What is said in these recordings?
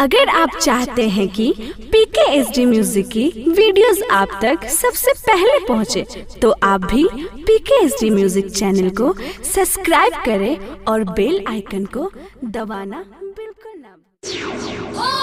अगर आप चाहते हैं कि पीके एस डी म्यूजिक की वीडियोस आप तक सबसे पहले पहुंचे, तो आप भी PK S D music channel को सब्सक्राइब करें और बेल आइकन को दबाना बिल्कुल ना भूलें।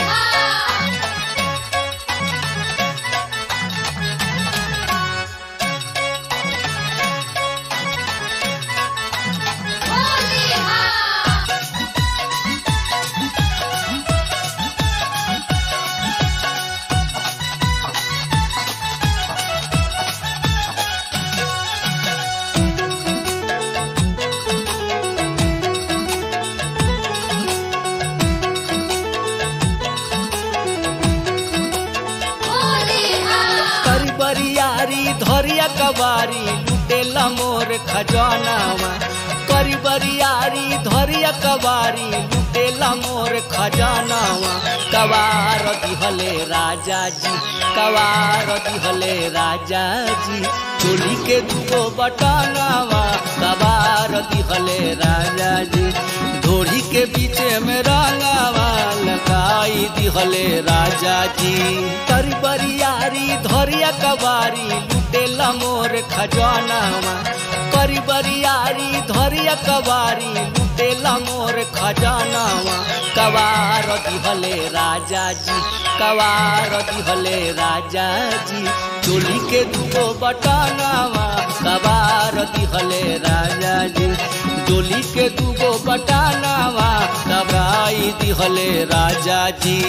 करी बरियारी धरिया कबारी लुटेला मोर खजानावा करी बरियारी धरिया कबारी लुटेला मोर खजानावा कवार दिहले राजा जी कवार दिहले राजा जी चोली के दुगो बटनावा कवार दिहले राजा जी धोड़ी के पीछे में रंगावा लगाई दिहले राजा जी करी बरियारी धरिया कबारी लुटेला मोर खजानावा करी बरियारी धरिया कबारी लुटेला मोर खजानावा कवार दिहले राजा जी कवार दिहले राजा जी चोली के दुगो बटनावा कवार दिहले राजा जी डोली के दुगो बटानावा दबाई दिहले राजा जी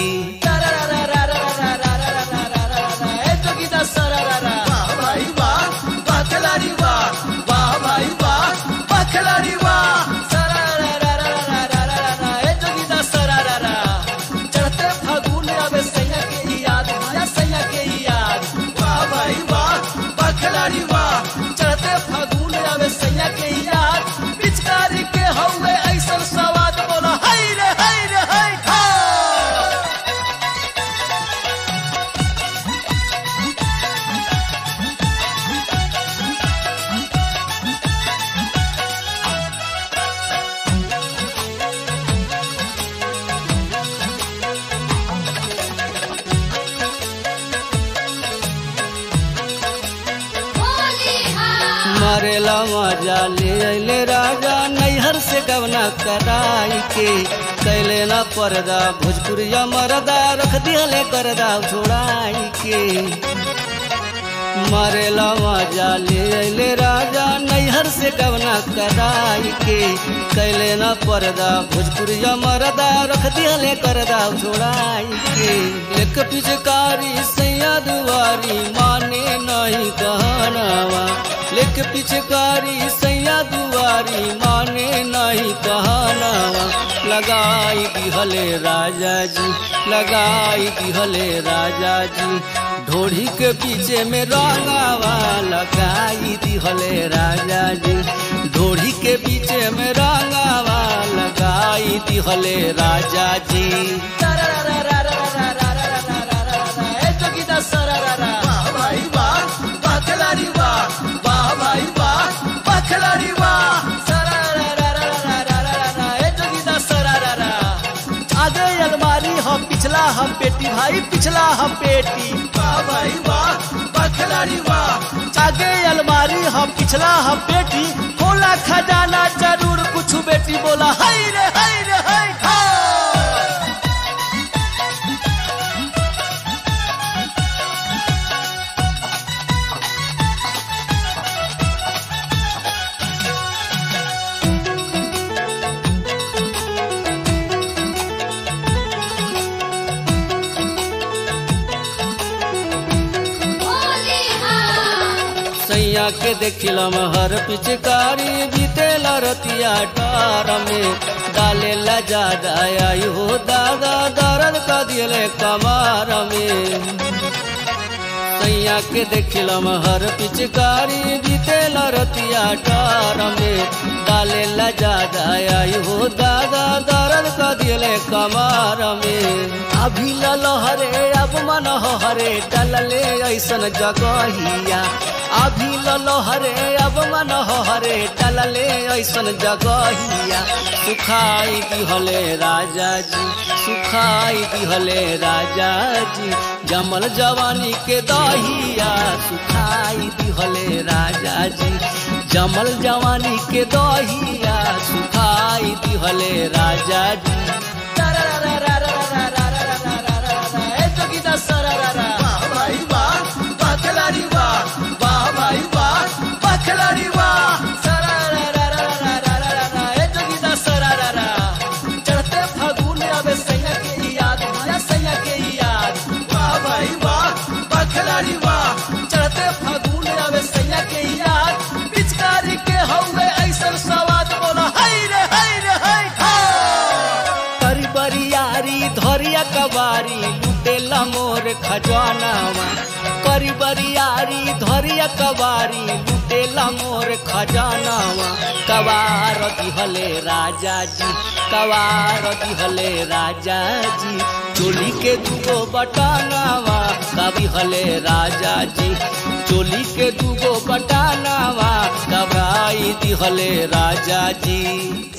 चढ़ते फागुन आवे सैया के याद आया सैया के याद वाह भाई वाह वाह खिलाड़ी वाह चढ़ते फागुन आवे सैया के याद पिचकारी के हौवे ऐसन सवाद बोला हाय रे हाय रे हाय खा मरेला मजा ले अले राजा नैहर से गवना कराई के कैले ना पर्दा भोजपुरिया मरदा रख दिहले करदा छोड़ाई के मरेला मजा ले अले राजा नैहर से गवना कराई के कैले ना पर्दा भोजपुरिया मरदा रख दिहले करदा छोड़ाई के एक पिचकारी सैया दुआरी माने नहीं कहनावा लेक पिचकारी सैया दुआरी माने नहीं कहनावा लगाई दिहले राजा जी लगाई दिहले राजा जी ढोढ़ी के पीछे में रंगावा लगाई दिहले राजा जी ढोढ़ी के पीछे में रंगावा लगाई दिहले राजा जी आगे अलमारी हम पिछला हम पेटी भाई पिछला हम पेटी वाह भाई वाह वाह खिलाड़ी वाह आगे अलमारी हम पिछला हम पेटी होला खजाना जरूर कुछ बेटी बोला हाय रे हाय रे हाय खा सैया के देखिलम हर पिचकारी बीतेला रतिया डार में डाले ला ज्यादा आई हो दादा दर्द का दिले कमार में सैया के देखिलम हर पिचकारी बीतेला रतिया डार में डाले ला ज्यादा आई हो दादा दर्द का दिले कमार में अभी लहरे अब मन हरे डलले ऐसन जगहिया अभी लहरे अब मन हरे डलले ऐसन जगहिया सुखाई दिहले राजा जी सुखाई दिहले राजा जी जमल जवानी के दहिया सुखाई दिहले राजा जी जमल जवानी के दहिया सुखाई दिहले राजा जी ए जोगिदा सरारा वाह भाई वाह वाह खिलाड़ी वाह वाह भाई वाह वाह खिलाड़ी वाह चढ़ते फागुन आवे सैया के याद आया सैया के याद वाह भाई वाह वाह खिलाड़ी वाह चढ़ते फागुन आवे सैया के याद पिचकारी के हौवे ऐसन सवाद बोला हाय रे हाय रे हाय करी बरियारी धरिया कबारी लुटेला मोर खजानावा करी बरियारी धरिया कबारी लुटेला मोर खजानावा कवार दिहले राजा जी कवार दिहले राजा जी चोली के दुगो बटानावा कभी हले राजा जी चोली के दुगो बटानावा कबाई दिहले राजा जी